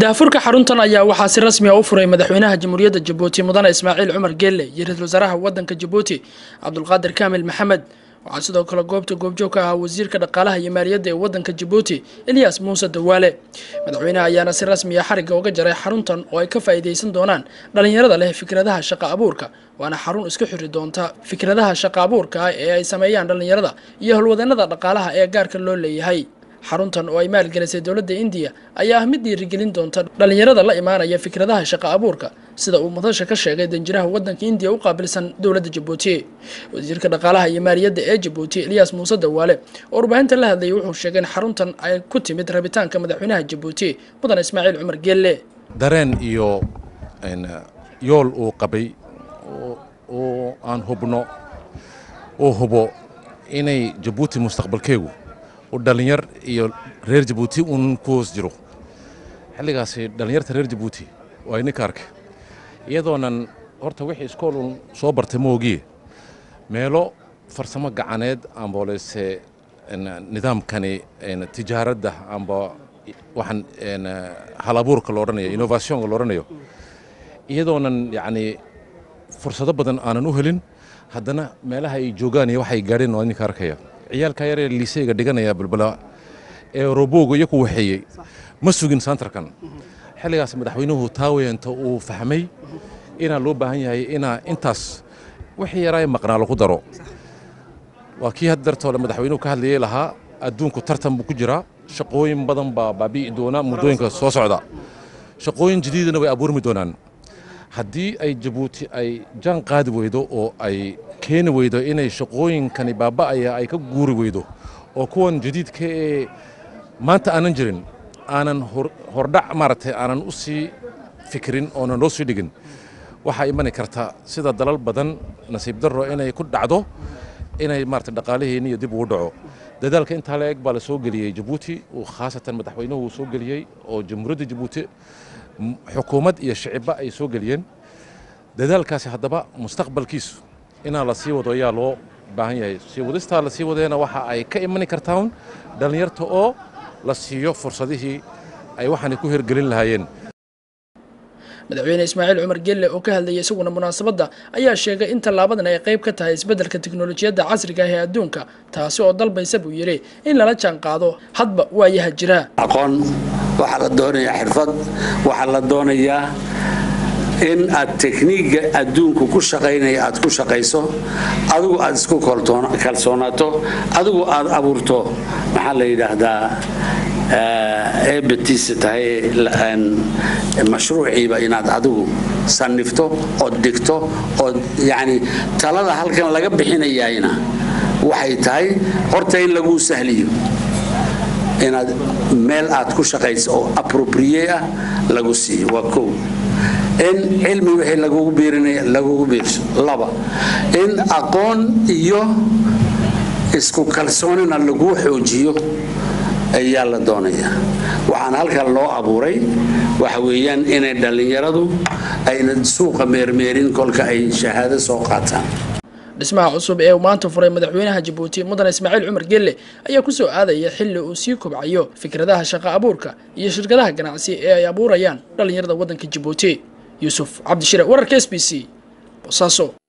daafurka xaruntan ayaa waxaa si rasmi a u furay madaxweynaha jamhuuriyadda jabuuti mudane ismaaciil cumar geelle iyo ra-iisul wasaaraha wadanka jabuuti cabdulqaadir kaamil maxamed waxaa sidoo kale goobta goobjoog ka ahaa wasiirka dhaqaalaha iyo maaliyadda ee wadanka jabuuti eliyas muuse dawaale madaxweynaha ayaana si rasmi a xarigga uga jaray xaruntan oo ay ka faa'iidaysan doonaan dhallinyarada leh fikradaha shaqa abuurka waana xarun iska xiri doonta fikradaha shaqa abuurka ah ee ay sameeyaan dhallinyarada iyo howlwadeenada dhaqaalaha ee gaarka loo leeyahay xaruntan oo ay maalgelisay dowladda indiya ayaa ah mid dhiirigelin doonta dhallinyarada la imaanaya fikradaha shaqa abuurka sida uu madasha ka sheegay danjiraha wadanka indiya u qaabilsan dowladda jabuuti wasiirka dhaqaalaha iyo maaliyadda ee jabuuti eliyas muuse dawaale oo warbaahinta la hadlayay wuxuu sheegay in xaruntan ay ku timid rabitaanka madaxweynaha jabuuti mudan ismaaciil cumar geelle dareen iyo yool uu qabay oo aan hubno uu hubo inay jabuuti mustaqbalkeegu dhallinyar iyo reer jabuuti uun ku hoos jiro xilligaasi dhallinyarta reer jabuuti waa ininka arkay iyadoonan horta wixii iskoolun soo bartay moogiye meelo farsamo gacaneed amboolese nidaamkani tijaaradda amba waxaan hal abuurka lo odhanayo innovationka lo odhanayo iyadoonan yacni fursado badan aanan u helin haddana meelaha ay joogaan iyo waxay gaadheen waa ininka arkaya ciyaalka yaree liiseyga dhiganaya balbala ee robooga iyo ku waxeeyey ma sugin santarkan xilligaas madaxweynuhu taaweynta uu fahmay inaa loo baahan yahay inaa intaas wixii yaraa maqnaa lagu daro waa kii had dartoole madaxweynuhu ka hadlayay lahaa adduunku tartan buu ku jiraa shaqooyin badan baa baabi'i doona muddooyinka soo socda shaqooyin jadiidana way abuurmi doonaan haddii ay jabuuti ay jaan qaadi weydo oo ay keeni weydo inay shaqooyinkani baaba'aya ay ka guuri weydo oo kuwan jadiidka ee maanta aanan jirin aanan hordhac maaragtay aanan u sii fikirin oonan loo sii dhigin waxaa imani karta sida dalal badan nasiib darro inay ku dhacdo inay maaragtay dhaqaaliheenni iyo dib ugu dhaco dadaalka intaa la eg baa la soo geliyey jabuuti uu khaasatan madaxweynuhu soo geliyey oo jamhuuriyadda jabuuti xukuumad iyo shicibba ay soo geliyeen dadaalkaasi haddaba mustaqbalkiisu inaa la sii wado ayaa loo baahan yahay sii wadistaa la sii wadeena waxa ay ka imani kartaan dhallinyarta oo la siiyo fursadihii ay waxaanay ku hirgelin lahaayeen madaxweyne ismaaciil cumar gelle oo ka hadlayay isaguna munaasabadda ayaa sheegay in tallaabadan ay qayb ka tahay isbeddelka teknolojiyadda casriga ah ee adduunka taasi oo dalbaysa buu yidhi in lala jaan qaado hadba waayaha jira aqoon waxaa la doonayaa xirfad waxaa la doonayaa in aad tekniigga adduunku ku shaqaynaya aad ku shaqayso adigu aad isku kalsoonaato adigu aad abuurto maxaa la yidhaahdaa eebatiisa tahay mashruuciiba inaad adigu sannifto ood dhigto ood yacni talada halkan laga bixinayayna waxay tahay horta in laguu sahliyo inaad meel aad ku shaqayso oo apropriye ah lagu siiyo waa kow in cilmi wixii lagugu biirinaya lagugu biirso laba in aqoon iyo isku kalsoonina laguu xoojiyo ayaa la doonayaa waxaana halkan loo abuuray waxa weeyaan inay dhallinyaradu ayna suuqa meermeerin kolka ay shahaado soo qaataan dhismaha cusub ee uu maanta furay madaxweynaha jabuuti mudan ismaaciil cumar gelle ayaa ku soo aadaya xilli uu sii kobcayo fikradaha shaqa abuurka iyo shirkadaha ganacsi ee ay abuurayaan dhallinyarada waddanka jabuuti yuusuf cabdishire wararka s b c bosaaso